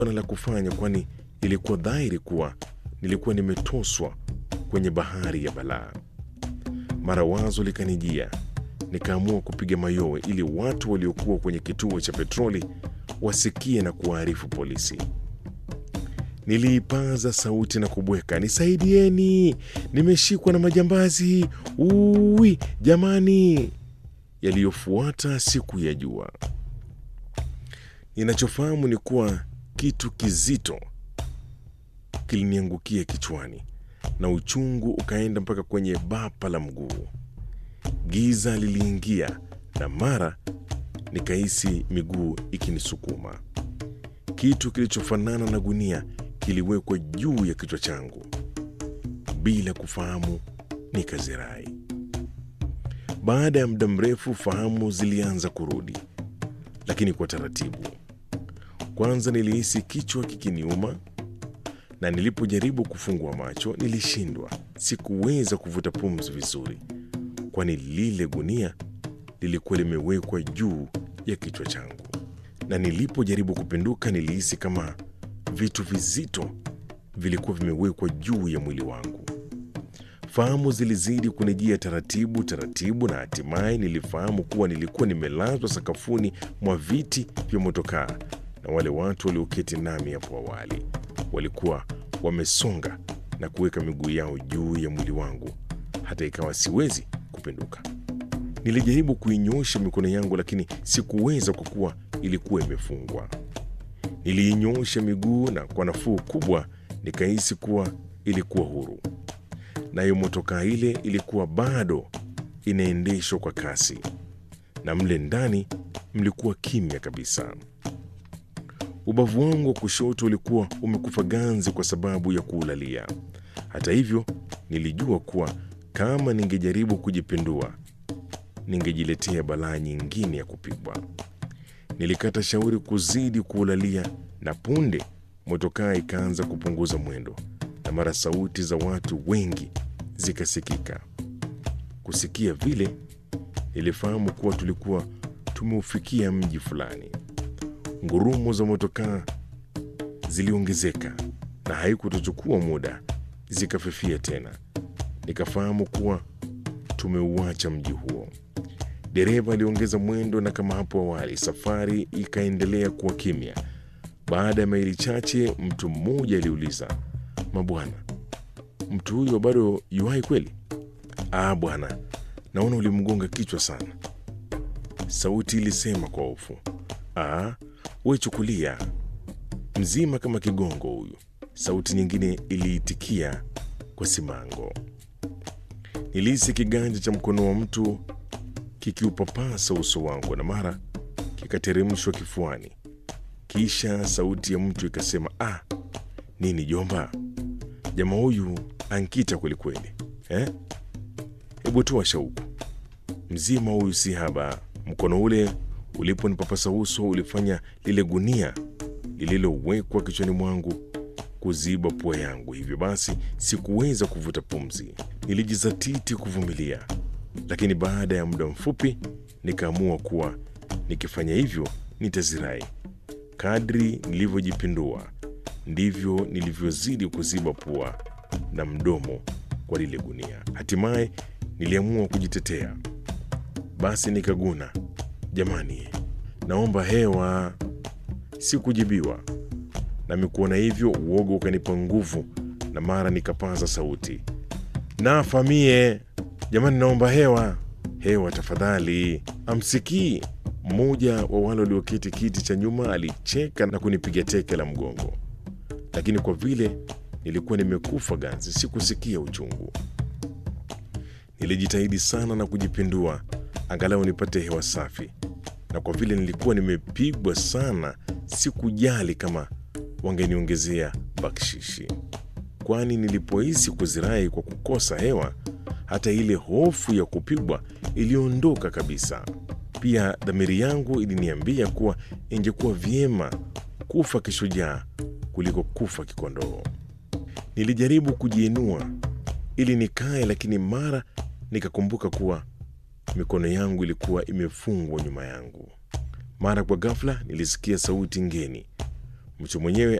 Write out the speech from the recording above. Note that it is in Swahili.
na la kufanya, kwani ilikuwa dhahiri kuwa nilikuwa nimetoswa kwenye bahari ya balaa. Mara wazo likanijia, nikaamua kupiga mayowe ili watu waliokuwa kwenye kituo cha petroli wasikie na kuwaarifu polisi. Niliipaza sauti na kubweka, nisaidieni, nimeshikwa na majambazi, uwi jamani! Yaliyofuata siku ya jua. Ninachofahamu ni kuwa kitu kizito kiliniangukia kichwani na uchungu ukaenda mpaka kwenye bapa la mguu. Giza liliingia na mara nikahisi miguu ikinisukuma. Kitu kilichofanana na gunia kiliwekwa juu ya kichwa changu. Bila kufahamu, nikazirai. Baada ya muda mrefu, fahamu zilianza kurudi, lakini kwa taratibu. Kwanza nilihisi kichwa kikiniuma, na nilipojaribu kufungua macho nilishindwa. Sikuweza kuvuta pumzi vizuri, kwani lile gunia lilikuwa limewekwa juu ya kichwa changu, na nilipojaribu kupinduka nilihisi kama vitu vizito vilikuwa vimewekwa juu ya mwili wangu. Fahamu zilizidi kunijia taratibu taratibu, na hatimaye nilifahamu kuwa nilikuwa nimelazwa sakafuni mwa viti vya motokaa, na wale watu walioketi nami hapo awali walikuwa wamesonga na kuweka miguu yao juu ya mwili wangu, hata ikawa siwezi kupinduka. Nilijaribu kuinyosha mikono yangu, lakini sikuweza kwa kuwa ilikuwa imefungwa. Niliinyosha miguu na kwa nafuu kubwa nikahisi kuwa ilikuwa huru. Nayo motokaa ile ilikuwa bado inaendeshwa kwa kasi, na mle ndani mlikuwa kimya kabisa. Ubavu wangu wa kushoto ulikuwa umekufa ganzi kwa sababu ya kuulalia. Hata hivyo, nilijua kuwa kama ningejaribu kujipindua, ningejiletea balaa nyingine ya kupigwa. Nilikata shauri kuzidi kuulalia, na punde motokaa ikaanza kupunguza mwendo, na mara sauti za watu wengi zikasikika. Kusikia vile, nilifahamu kuwa tulikuwa tumeufikia mji fulani. Ngurumo za motokaa ziliongezeka na haikutochukua muda zikafifia tena. Nikafahamu kuwa tumeuacha mji huo. Dereva aliongeza mwendo, na kama hapo awali, safari ikaendelea kuwa kimya. Baada ya maili chache, mtu mmoja aliuliza, mabwana, mtu huyo bado yuhai kweli? Ah bwana, naona ulimgonga kichwa sana, sauti ilisema kwa hofu. Ah, we chukulia mzima kama kigongo huyu, sauti nyingine iliitikia kwa simango. Nilihisi kiganja cha mkono wa mtu kikiupapasa uso wangu na mara kikateremshwa kifuani. Kisha sauti ya mtu ikasema, ah, nini jomba, jamaa huyu ankita kwelikweli eh? Hebu toa shauku, mzima huyu si haba. Mkono ule uliponipapasa uso ulifanya lile gunia lililowekwa kichwani mwangu kuziba pua yangu, hivyo basi sikuweza kuvuta pumzi. Nilijizatiti kuvumilia, lakini baada ya muda mfupi nikaamua kuwa nikifanya hivyo nitazirai. Kadri nilivyojipindua ndivyo nilivyozidi kuziba pua na mdomo kwa lile gunia. Hatimaye niliamua kujitetea, basi nikaguna, jamani, naomba hewa. Sikujibiwa, nami kuona hivyo uoga ukanipa nguvu, na mara nikapaza sauti, nafa mie, jamani, naomba hewa, hewa tafadhali. Amsikii mmoja wa wale walioketi kiti cha nyuma alicheka na kunipiga teke la mgongo, lakini kwa vile nilikuwa nimekufa ganzi, sikusikia uchungu. Nilijitahidi sana na kujipindua angalau nipate hewa safi, na kwa vile nilikuwa nimepigwa sana, sikujali kama wangeniongezea bakshishi, kwani nilipohisi kuzirai kwa kukosa hewa, hata ile hofu ya kupigwa iliondoka kabisa. Pia dhamiri yangu iliniambia kuwa ingekuwa vyema kufa kishujaa kuliko kufa kikondoo. Nilijaribu kujiinua ili nikae, lakini mara nikakumbuka kuwa mikono yangu ilikuwa imefungwa nyuma yangu. Mara kwa ghafla nilisikia sauti ngeni, Mchu mwenyewe